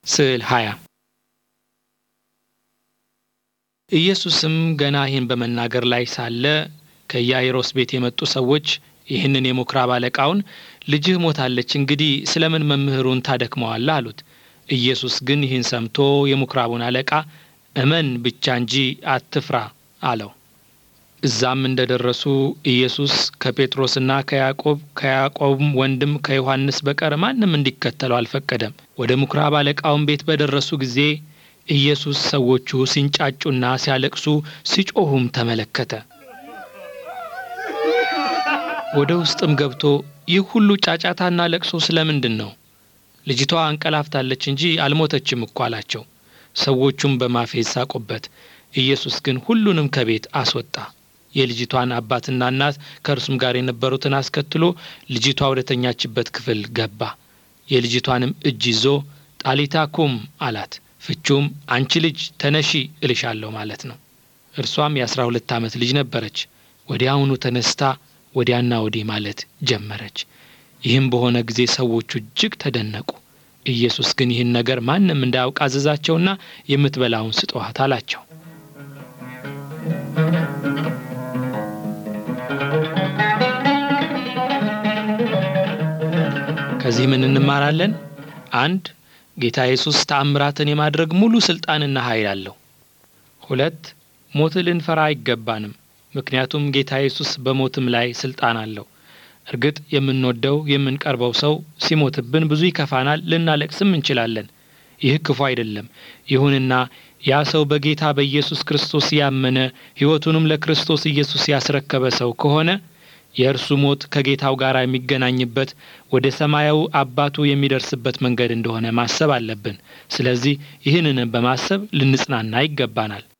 ስዕል 20 ኢየሱስም ገና ይህን በመናገር ላይ ሳለ ከኢያኢሮስ ቤት የመጡ ሰዎች ይህንን የምኵራብ አለቃውን ልጅህ ሞታለች፣ እንግዲህ ስለምን መምህሩን ታደክመዋለህ? አሉት። ኢየሱስ ግን ይህን ሰምቶ የምኵራቡን አለቃ እመን ብቻ እንጂ አትፍራ አለው። እዛም እንደ ደረሱ ኢየሱስ ከጴጥሮስና ከያዕቆብ ከያዕቆብም ወንድም ከዮሐንስ በቀር ማንም እንዲከተለው አልፈቀደም። ወደ ምኵራብ አለቃውን ቤት በደረሱ ጊዜ ኢየሱስ ሰዎቹ ሲንጫጩና ሲያለቅሱ ሲጮሁም ተመለከተ። ወደ ውስጥም ገብቶ ይህ ሁሉ ጫጫታና ለቅሶ ስለምንድን ነው? ልጅቷ አንቀላፍታለች እንጂ አልሞተችም እኮ አላቸው። ሰዎቹም በማፌዝ ሳቁበት። ኢየሱስ ግን ሁሉንም ከቤት አስወጣ። የልጅቷን አባትና እናት ከእርሱም ጋር የነበሩትን አስከትሎ ልጅቷ ወደ ተኛችበት ክፍል ገባ። የልጅቷንም እጅ ይዞ ጣሊታ ኩም አላት። ፍቹም አንቺ ልጅ ተነሺ እልሻለሁ ማለት ነው። እርሷም የአስራ ሁለት ዓመት ልጅ ነበረች። ወዲያውኑ ተነስታ ወዲያና ወዲህ ማለት ጀመረች። ይህም በሆነ ጊዜ ሰዎቹ እጅግ ተደነቁ። ኢየሱስ ግን ይህን ነገር ማንም እንዳያውቅ አዘዛቸውና የምትበላውን ስጧት አላቸው። ከዚህ ምን እንማራለን? አንድ ጌታ ኢየሱስ ተአምራትን የማድረግ ሙሉ ስልጣንና ኃይል አለው። ሁለት ሞት ልንፈራ አይገባንም፣ ምክንያቱም ጌታ ኢየሱስ በሞትም ላይ ስልጣን አለው። እርግጥ የምንወደው የምንቀርበው ሰው ሲሞትብን ብዙ ይከፋናል፣ ልናለቅስም እንችላለን። ይህ ክፉ አይደለም። ይሁንና ያ ሰው በጌታ በኢየሱስ ክርስቶስ ያመነ ሕይወቱንም ለክርስቶስ ኢየሱስ ያስረከበ ሰው ከሆነ የእርሱ ሞት ከጌታው ጋር የሚገናኝበት ወደ ሰማያዊ አባቱ የሚደርስበት መንገድ እንደሆነ ማሰብ አለብን። ስለዚህ ይህንን በማሰብ ልንጽናና ይገባናል።